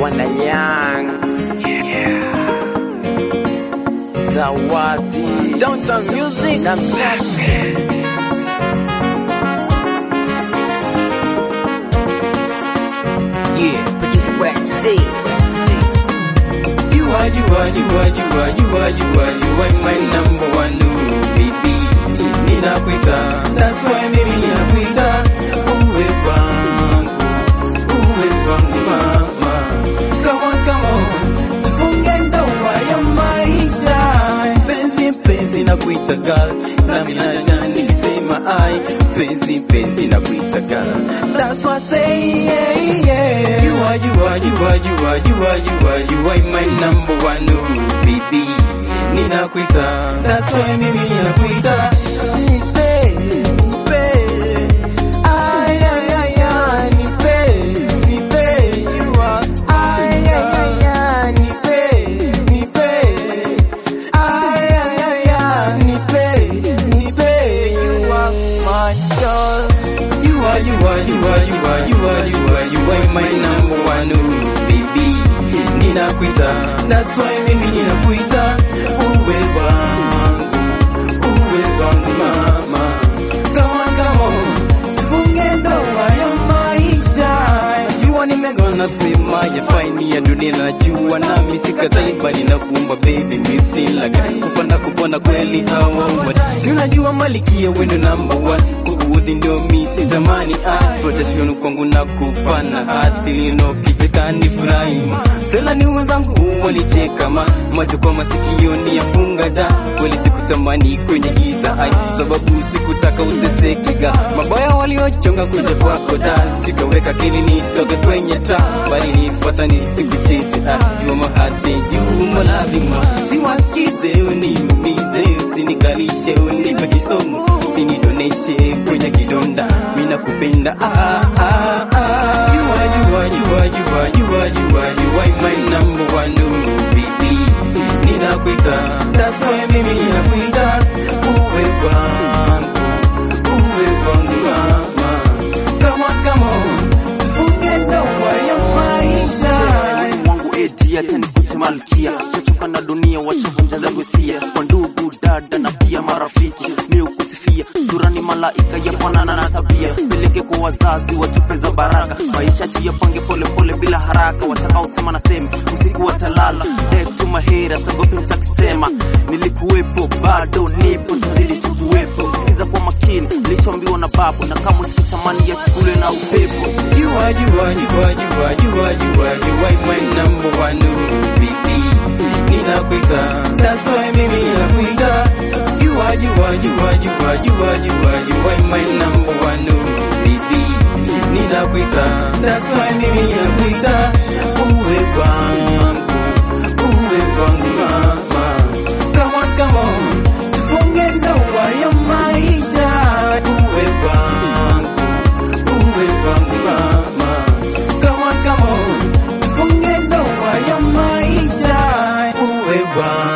wana Yangs Zawadi Downtown Music na Msafi Yeah, produce Wax C. You are, you are, you are, you are, you are, you are, you are my number one, ooh, baby. Ninakuita, that's why mimi ninakuita. Uwe wangu, uwe wangu mama. Come on, come on, tufunge ndoa ya maisha. Penzi, penzi nakuita girl, nami naja nisema ai. Penzi, penzi nakuita girl, that's what I say, yeah, yeah. You are, you are, you are, you are, you are, you are, you are my number one, ooh, baby. Ninakuita, that's why mimi ninakuita. Nipe, nipe, ay, ay, ay, ay, nipe, nipe, you are, ay, ay, ay, ay, nipe, nipe, ay, ay, ay, ay, nipe, nipe, you are my girl. You are, you are, you are, you are, you are, you are, you are my number one, ooh, baby. Ninakuita, that's why mimi ninakuita. Uwe wangu, uwe wangu mama. Come on, come on, tufunge ndoa ya maisha. Jua nimegona sema ya faini ya dunia najua nami sikatai bali na kuumba baby misilaga kufana kupona kweli hawa Si unajua malikia wendo number one kukuudhi ndio mi sitamani ah protection kwangu na kupana hati lino kichekani furahi sela ni wenzangu walicheka ma macho kwa masikio ni yafunga da kweli sikutamani kwenye giza ai sababu sikutaka utesekega mabaya waliochonga kuja kwako da sikaweka kili nitoke kwenye taa bali nifuata nisikucheze ah jua mahati juma la vima siwasikize uniumize usinikalishe unipe kisomo usinidoneshe kwenye kidonda mina kupenda ah, ah, ah. You are, you are, you are, you are, you are, you are, you are my number one ooh, baby ninakuita that's why mimi ninakuita uwe wangu uwe wangu mama come on come on tufunge ndoa ya maisha wangu eti acha nikute malkia shachoka na dunia wachavunja za gusia kwa ndugu dada na pia marafiki mi ukusifia sura ni malaika yafanana na tabia peleke kwa wazazi watupe za baraka maisha tuyapange polepole bila haraka watakaosema na semi usiku watalala to mahera sagopi mtakisema nilikuwepo bado nipo tazidi tukuwepo sikiza kwa makini nilichoambiwa na babu na kama sikutamani ya chukule na upepo You are, you are, you are, you are, you are, you are, you are my number one, ooh, baby. Ninakuita, that's why mimi ninakuita. You are, you are, you are, you are, you are, you are, you are my number one, ooh, baby. Ninakuita, that's why mimi ninakuita. Uwe wangu, uwe wangu mama. Come on, come on, tufunge ndoa ya maisha. Uwe wangu uwe wangu mama. Come on, come on, tufunge ndoa ya maisha. Uwe wangu